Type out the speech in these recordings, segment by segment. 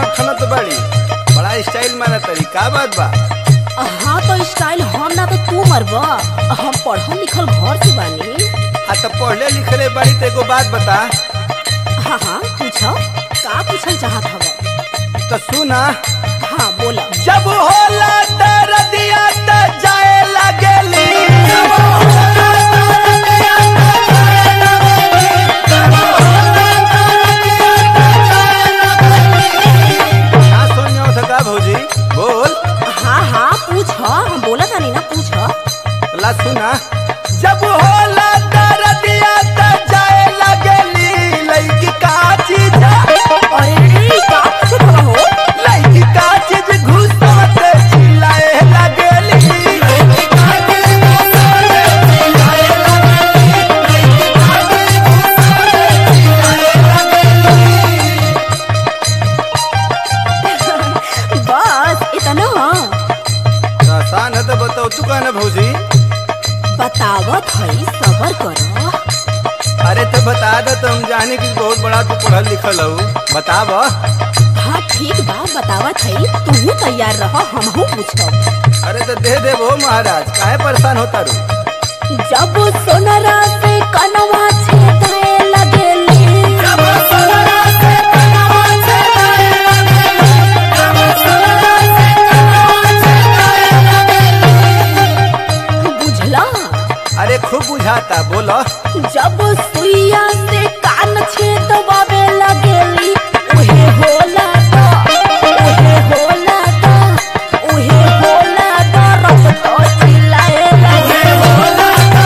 खनत बड़ी बड़ा स्टाइल मारा तरी का बात बा हाँ तो स्टाइल हम ना तो तू मरब हम पढ़ल लिखल घर से बानी आ तो पढ़ले लिखले बड़ी तो एगो बात बता हाँ हाँ पूछो का पूछल चाहत हव तो सुना हाँ बोला जब होला दरदिया त जाए लगेली का सुन जाओ था का भौजी बोल हाँ हाँ पूछ हम बोला था नहीं ना पूछ ला सुना जब होला दरदिया त जाए लगेली लइकी का चीज अरे का पूछत हवा हो लइकी का चीज घुसवत चिल्लाए लगेली बस इतना आसान है तो बताओ तू कहना भौजी बतावत है सबर करो अरे तो बता दो तो हम जाने की बहुत बड़ा तू पढ़ल लिखल हो बताब हाँ ठीक बा बतावत है तू तैयार रह हमहू पूछब अरे तो दे दे वो महाराज काहे परेशान होता रू जब सोनरा से कनवा छेदाए लगेली बुझला अरे खूब बुझाता बोलो जब सुइया से कान छेदवावे लगेली उहे होला दा उहे होला दा उहे होला दा रब तो चिल्लाए लगे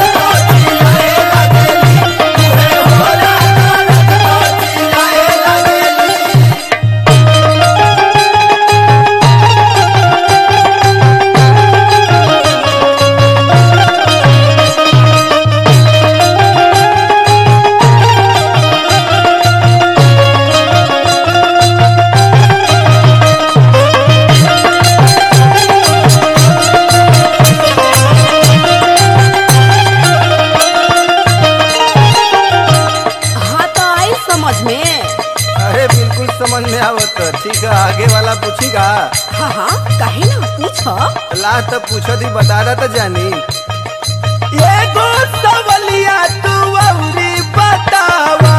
हाँ तो आई समझ में अरे बिल्कुल समझ में आवत ठीक है आगे वाला पूछीगा हाँ हाँ कहे ना पूछो ला तो पूछो दी बता रहा तो जानी एगो सवलिया तू औरी बतावा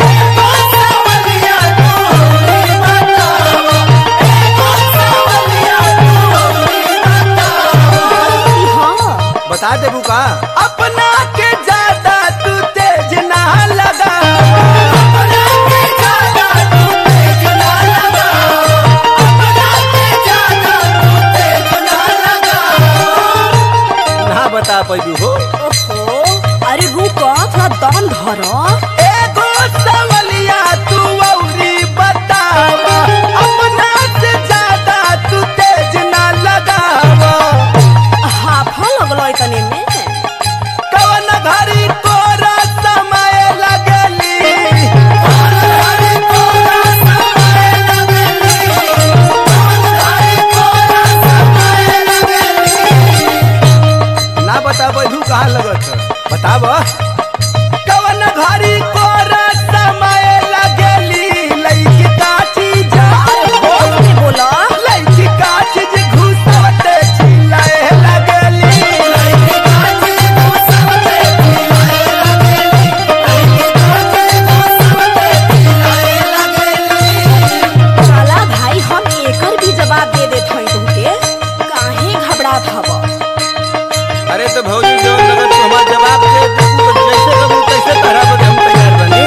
हाँ बता दे बुका अपना के ज्यादा तू तेज ना लगा ना बता पैबू हो ओहो अरे रुको थोड़ा दम धरो एगो सवलिया तू औरी बतावा अपना से ज्यादा तू तेज ना लगावा हाफा लगलो इतने में कवन घड़ी तोरा समय लगली ना बता बैठू कहाँ लगत बताब कवन घड़ी तोरा समय लगली लइकी का चीज बोल के बोला लइकी का चीज घुसवत चिल्लाए लगली चला भाई हम एकर भी जवाब दे देत हई तुमके काहे घबरात हव अरे तो भौजी जो लगत तू हमार जवाब दे दे तू तो जैसे कबू तैसे तहरा बदे हम तैयार बनी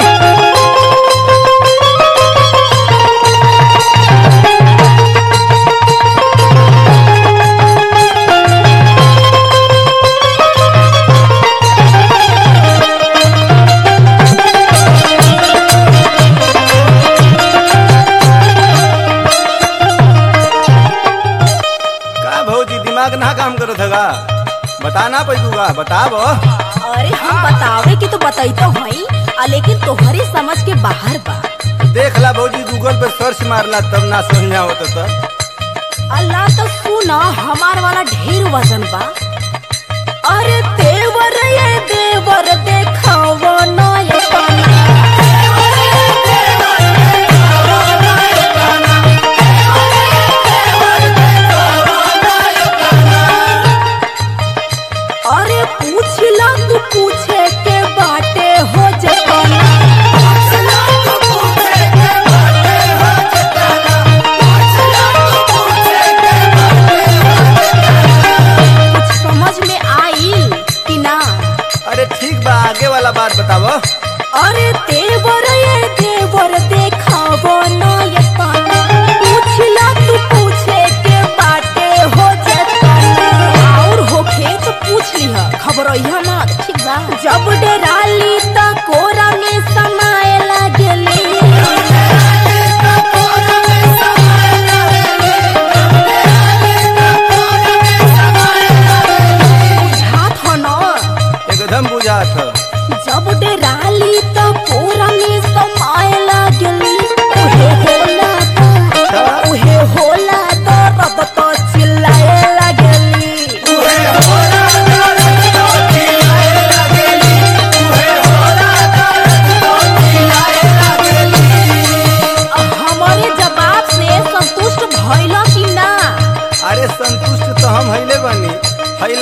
का भौजी दिमाग ना काम करत हगा बताना पैदूगा बताब अरे हम बतावे के तो बताइतो हई आ लेकिन तोहरे समझ के बाहर बा देख ला भौजी गूगल पे सर्च मारला तब ना समझा होता तो अल्लाह तो सुना हमार वाला ढेर वजन बा अरे देवर ये देवर देखावो नयतना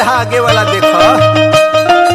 यहाँ आगे वाला देखो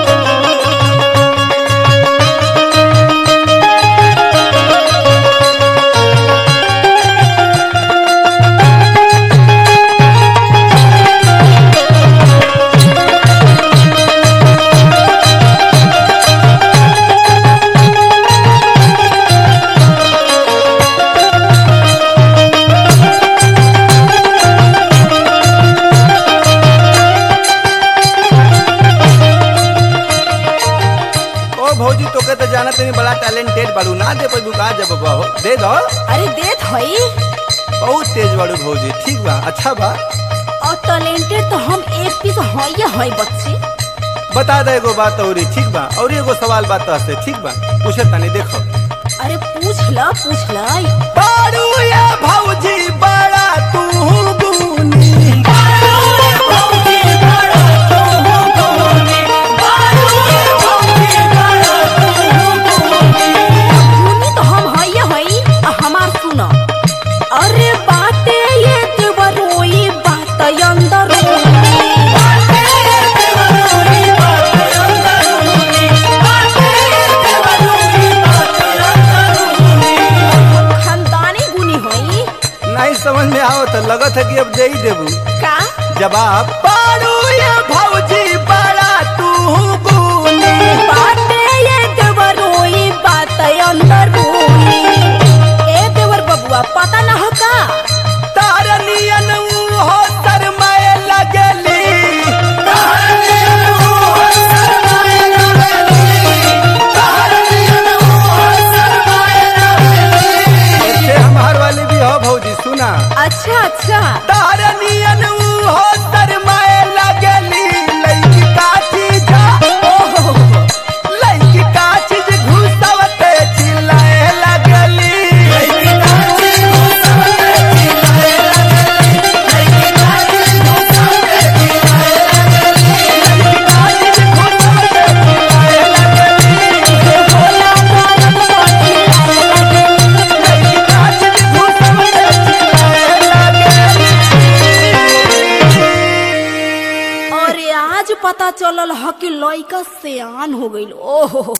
ओ भौजी तोके तो जाना तनी बड़ा टैलेंटेड बाड़ू ना दे पैबू का जब बहो दे दो अरे देत हई बहुत तेज बाड़ू भौजी ठीक बा अच्छा बा और टैलेंटेड तो हम एक पीस हई हई बच्ची बता दे एगो बात औरी ठीक बा और एगो सवाल बात से ठीक बा पूछे तनी देखो अरे पूछ ल पूछ ल बाड़ू या भौजी बड़ा तू गुनी भूमि तो हम हई हई आ हमार सुन अरे बाटे ये देवरोई बात अंदर खानदानी गुनी हई नहीं समझ में आओ तो लगत है कि अब दे ही देबू का जवाब बाड़ू या भौजी बड़ा तू गुनी बाटे ये देवरोई बात अंदर ए देवर बबुआ पता ना हो का तारनियन हो शरमाए लगली ऐसे हमार वाली भी हो भौजी सुना अच्छा अच्छा तारनियन हो शरमाए लगली लइकी का चीज ओहो लइकी का चीज घुसवते चिल्लाए लगली अरे आज पता चलल ह कि लइका सियान हो गइल ओहो